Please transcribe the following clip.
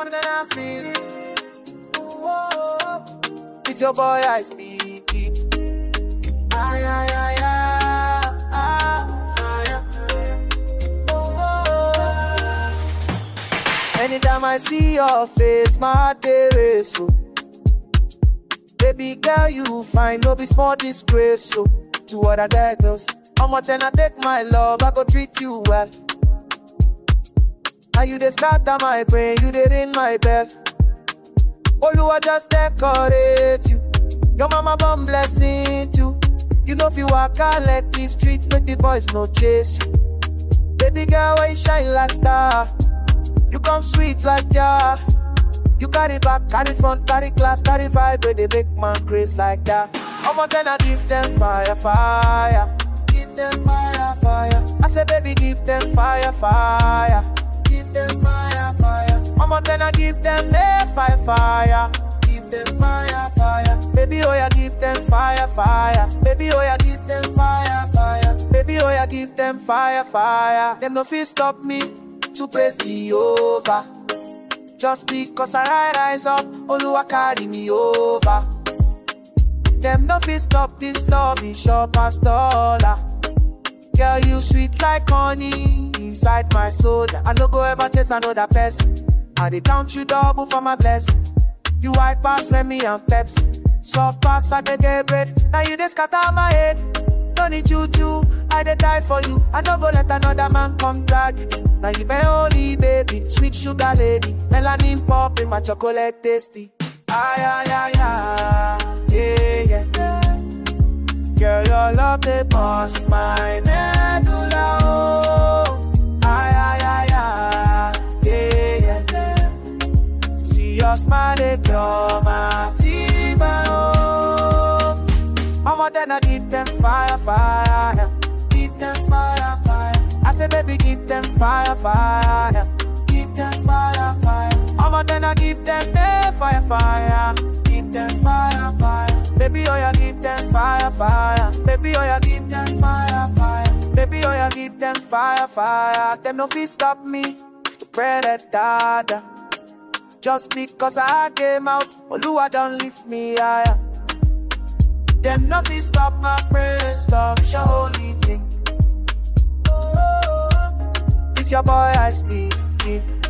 more than I feel it. Whoa. It's your boy, I speak it. Ay, ay, ay, ay, ay, fire. Oh. Anytime I see your face, my day is so. Baby girl, you fine, no be small disgrace, so. To other girls, how much and I take my love, I go treat you well. And you dey scatter my brain, you dey ring my bell. Oluwa just decorate you. Your mama born blessing too. You know if you walk out let the streets make the boys no chase you. Baby girl, why you shine like star? You come sweet like jar. You carry back, carry front, carry class, carry vibe, where they make man grace like that. I'ma gonna give them fire, fire. Give them fire, fire. I say, baby, give them fire, fire. Give them fire, fire. I'ma gonna give them the fire, fire. Give them fire, fire. Baby, oh yeah, give them fire, fire. Baby, oh yeah, give them fire, fire. Baby, oh yeah, give them fire, fire. Them no feel stop me to praise Jehovah. Just because I rise up, Oluwa carry me over. Them no fit stop this love, is sure past dollar. Girl, you sweet like honey inside my soul. I no go ever chase another person. I dey count you double for my blessing. You white pass, let me and peps. Soft pass, I dey get bread. Now you dey scatter my head. No need choo I dey die for you. I no go let another man come drag it. Now you my only baby, sweet sugar lady. Melanin pop in my chocolate tasty. Ay, ay, ay, ay, yeah, yeah. Girl, your love they bust my medulla, oh. Ay, ay, ay, ay, yeah, yeah. See your smile, they cure my fever, oh. I'ma then I give them fire, fire. Give them fire, fire. I say, baby, give them fire, fire. Give them fire, fire. I'ma then I give them the fire, fire. Give them fire, fire. Baby, oh yeah, give them fire, fire. Baby, oh yeah, give them fire, fire. Baby, oh yeah, give them fire, fire. Them no fit stop me to pray that dada. Just because I came out, Oluwa don't lift me higher. Them no fit stop my praise, stop your holy thing. It's your boy I speak. it.